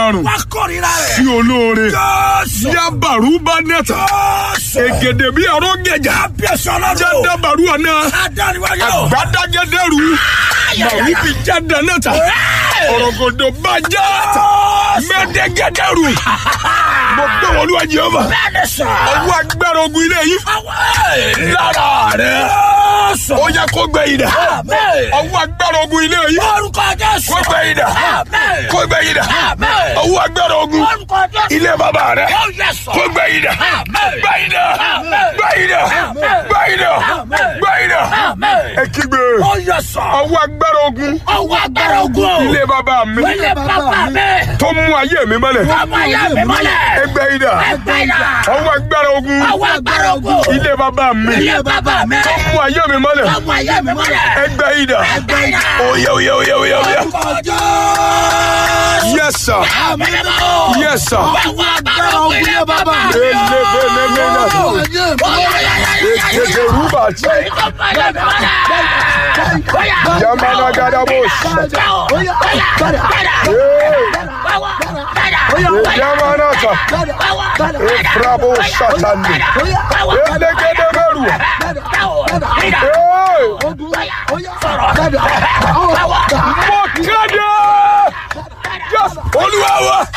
àrùn Wọ́n kórìíra sí rẹ̀. olóore Jésù. yabaru banẹta Jésù. egede bí ọrọ gẹjà Kábíyèsí ọlọ́run. jadabaru ọ̀nà Adániwáyé o. gbadagẹdẹrù màrú bí jadanata ọ̀rọ̀gọ̀dọ̀ bàjá mẹ́tẹ́gẹ́dẹ́rù mo gbé wọn lúwa jehova Bẹ́ẹ̀ni sọ. ọwọ́ agbára ogun ilé yìí Àwọn lára rẹ̀ Jésù. ó yẹ kó gbẹ yìí dà Àmín. ọwọ́ agbára ogun ilé yìí Orúkọ Jésù. kó gbẹ yìí dà Àmín. kó gbẹ yìí dà Àmín. ọwọ́ agbára ogun Orúkọ Jésù. ilé bàbá rẹ̀ Ó yẹ sọ. kó gbẹ yìí dà Àmín. gbẹ yìí dà Àmín. gbẹ yìí dà Àmín. gbẹ yìí dà Àmín. gbẹ yìí dà Àmín. ẹ kígbe Ó yẹ sọ. ọwọ́ agbára ogun Ọwọ́ agbára ogun. ilé bàbá mi Ilé bàbá mi. tó mú ayé mi mọ́lẹ̀ Ọmọ ìyá mi mọ́lẹ̀. ẹgbẹ́ yìí dà Ẹgbẹ́ ìdá. ọwọ́ agbára ogun Ọwọ́ agbára ogun. ilé bàbá mi Ilé bàbá mi. tó mú ayé mi mọ́lẹ̀ Ọmọ ìyá mi mọ́lẹ̀. ẹgbẹ́ yìí dà Ẹgbẹ́ ìdá. oyè oyè oyè oyè oyè Orúkọ Jésù. yes sir Àmín mọ́. yes sir Ọwọ́ agbára ogun ilé bàbá mi. elebelemena ekeke rubati yamana gadabos yamanata efrabo satani elegedeberu mo kéde olúwa wa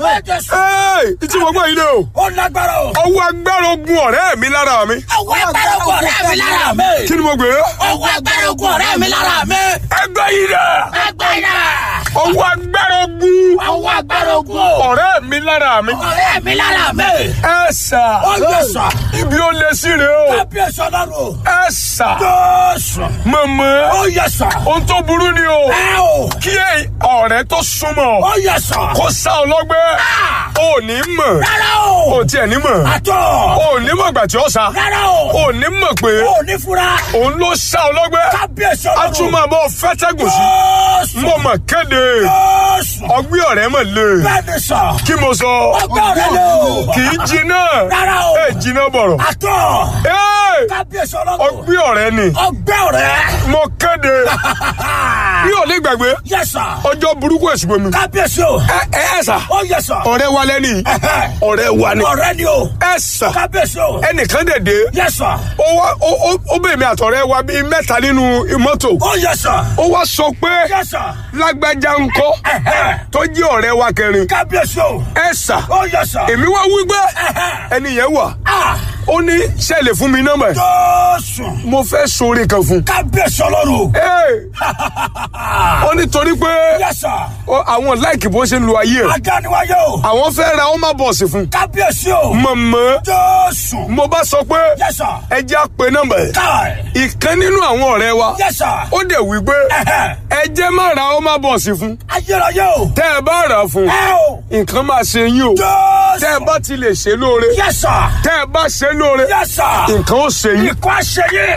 ee ìtí mo gbọ́ yìí lé o Ó lágbára o. ọwọ́ agbára ogun ọ̀rẹ́ mi lára mi Ọwọ́ agbára ogun ọ̀rẹ́ mi lára mi. kí ni mo gbé Ọwọ́ agbára ogun ọ̀rẹ́ mi lára mi. ẹgbẹ́ yìí dẹ̀ Ẹgbẹ́ ìdá. ọwọ́ agbára ogun Ọwọ́ agbára ogun ọ̀rẹ́ mi lára mi ọ̀rẹ́ mi lára mi. ẹ sà Ó yẹ sọ. ibi ó lé sí rè o Kábíyèsí ọlọ́run o. ẹ sà Jésù. mọ̀mọ́ Ó yẹ sọ. ohun tó burú ni o Ẹ o. kí ọ̀rẹ́ tó súnmọ́ Ó yẹ sọ. kó sá ọlọ́gbẹ́ ò ní mọ̀ Rárá o. ò tiẹ̀ ní mọ̀ Àtọ̀. ò ní mọ̀ gbà tí ó sá Rárá o. ò ní mọ̀ pé Ó ní fura. òun ló sá ọlọ́gbẹ́ Kábíyèsí a ọlọ́run. tún máa bọ́ fẹ́tẹ́gùn sí Jésù. mo mọ̀ kéde Jésù. ọgbẹ́ ọ̀rẹ́ mọ̀ lé Bẹ́ẹ̀ni sọ. kí mo sọ Ọgbẹ́ ọ̀rẹ́ lé o. kì í jiná Rárá o. ẹ jiná bọ̀rọ̀ Àtọ̀. Ee, Kábíyèsí ọlọ́run. ọgbẹ́ ọ̀rẹ́ ni Ọgbẹ́ ọ̀rẹ́. mo kéde bí ò lè gbàgbé Yẹ sọ. ọjọ́ burúkú èsìgbò mi Kábíyèsí o. ẹ ẹ ẹ sà Ó yẹ sọ. ọ̀rẹ́ wa lẹ́ni ọ̀rẹ́ wa ni Ọ̀rẹ́ ni o. ẹ sà Kábíyèsí o. ẹnìkan dèdè Yẹ sọ. ó wá ó ó ó bèèrè mi àtọ̀rẹ́ wa bíi mẹ́ta nínú mọ́tò Ó yẹ sọ. ó wá sọ pé Yẹ sọ. lágbájá ńkọ́ tó jẹ́ ọ̀rẹ́ wa kẹrin Kábíyèsí o. ẹ sà Ó yẹ sọ. èmi wá wí pé ẹni yẹn wà Ah! ó ní sẹ́ẹ̀lì fún mi nọ́mbà ẹ̀ Jésù. mo fẹ́ sóore kan fún un. Kábíyèsí ọlọ́run. Ee, ó ní torí pé Yẹ sọ. ó- àwọn láìkì bó ṣe ń lo ayé ẹ̀ Adániwáyé o. àwọn fẹ́ ra ọmọ bọ̀ọ̀sì fún un. Kábíyèsí o. mọ̀mọ́ Jésù. mo bá sọ pé Yẹ sọ. ẹ jẹ́ àpè nọ́mbà ẹ̀ Káì. ìkan nínú àwọn ọ̀rẹ́ wa Yẹ sọ. ó dẹ̀ wí pé ẹ jẹ́ má ra ọmọ bọ̀ọ̀sì fún un. Ayérayé o. tẹ́ ẹ bá rà á fún un Ẹ o. nǹkan máa ṣe yín o Jésù. tẹ́ ẹ bá ti lè ṣe lóore Yẹ sọ. tẹ́ ẹ bá ṣe lóore Yẹ sọ. nǹkan ó ṣe yín Ikọ́ àṣeyẹ.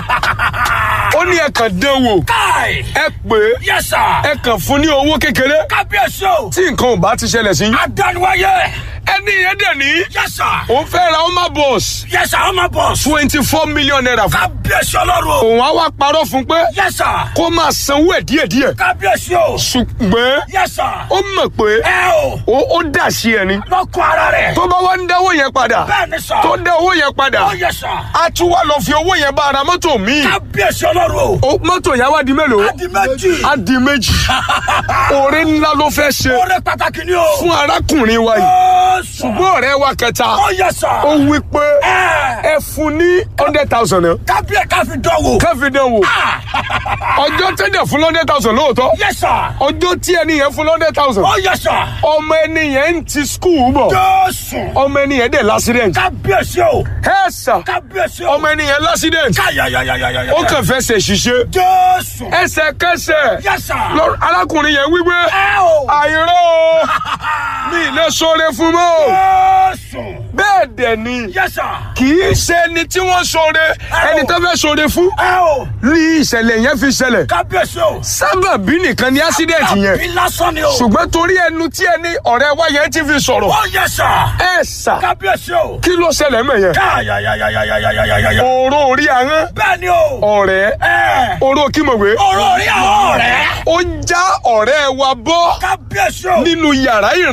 ó ní ẹ kàn dán wò Káì. ẹ pè é Yẹ sọ. ẹ kàn fún ní owó kékeré Kábíyèsí o. tí nǹkan ò bá ti ṣẹlẹ̀ sí yín Adániwáyé. ẹni yẹn dẹ̀ ní Yẹ sọ. òun fẹ́ ra ọmọ bọ̀ọ̀sì Yẹ sọ ọmọ bọ̀s. twenty four million naira fún Kábíyèsí ọlọ́run. òun á wá parọ́ fún pé Yẹ sọ. kó máa sanwó ẹ̀ díẹ̀díẹ̀ Kábíyèsí o. ṣùgbọ́n Yẹ sọ. ó mọ̀ pé Ẹ o. ó ó dà sí ẹni Lọ́kọ̀ ara rẹ̀. tó bá wá ń dáwó yẹn padà Bẹ́ẹ̀ni sọ. tó dá owó yẹn padà Ó yẹ sọ. á tún wá lọ fi owó yẹn bá ara mọ́tò míì Kábíyèsí ọlọ́run o. Ó- mọ́tò yẹn wá di mélòó Adi méjì. á di méjì oore ńlá ló fẹ́ ṣe Oore pàtàkì ni o. fún arákùnrin wa yìí Jésù. ṣùgbọ́n ọ̀rẹ́ wa kẹta Ó yẹ sọ. ó wí pé Ẹ. ẹ fún ní hundred thousand náà Kábíyè káfí dánwò. káfí dán wò ọjọ́ tẹ́lẹ̀ fún hundred thousand lóòótọ́ Yẹ sọ. ọjọ́ tí ẹni yẹn fún hundred thousand Ó yẹ sọ. ọmọ ẹni yẹn ń ti skul bọ̀ Jésù. ọmọ ẹni yẹn dẹ̀ l'accident Kábíyèsí o. ẹ sà Kábíyèsí o. ọmọ ẹni yẹn l'accident Káyàyàyàyàyà. ó kàn fẹ́ ṣe ṣiṣẹ́ Jésù. ẹsẹ̀kẹsẹ̀ Yẹ sọ. lọ- arákùnrin yẹn wípé Ẹ o. àìrọ́ o mi ì lè sọre fún mọ́ o Jésù. bẹ́ẹ̀ dẹ̀ ni Yẹ sọ. kì í ṣe ẹni tí wọ́n sọre ẹni tó fẹ́ sọre fún Ẹ o. ní ìṣẹ̀lẹ̀ yẹn fi ṣẹlẹ̀ Kábíyèsí o. sábàbí nìkan ni accident yẹn Àbí lásán ni o. ṣùgbọ́n torí ẹnu tí ẹni ọ̀rẹ́ wa yẹn ti fi sọ̀rọ̀ Ó yẹ sọ. ẹ sà Kábíyèsí o. kí ló ṣẹlẹ̀ mọ̀ yẹn Káyàyàyàyàyàyàyà. òró orí ahọ́n Bẹ́ẹ̀ ni o. ọ̀rẹ́ Ẹ. oró kímọ̀wé Ọ̀rọ̀ orí àwọn ọ̀rẹ́. ó já ọ̀rẹ́ wa bọ́ Kábíyèsí o. nínú yàrá ìrìn.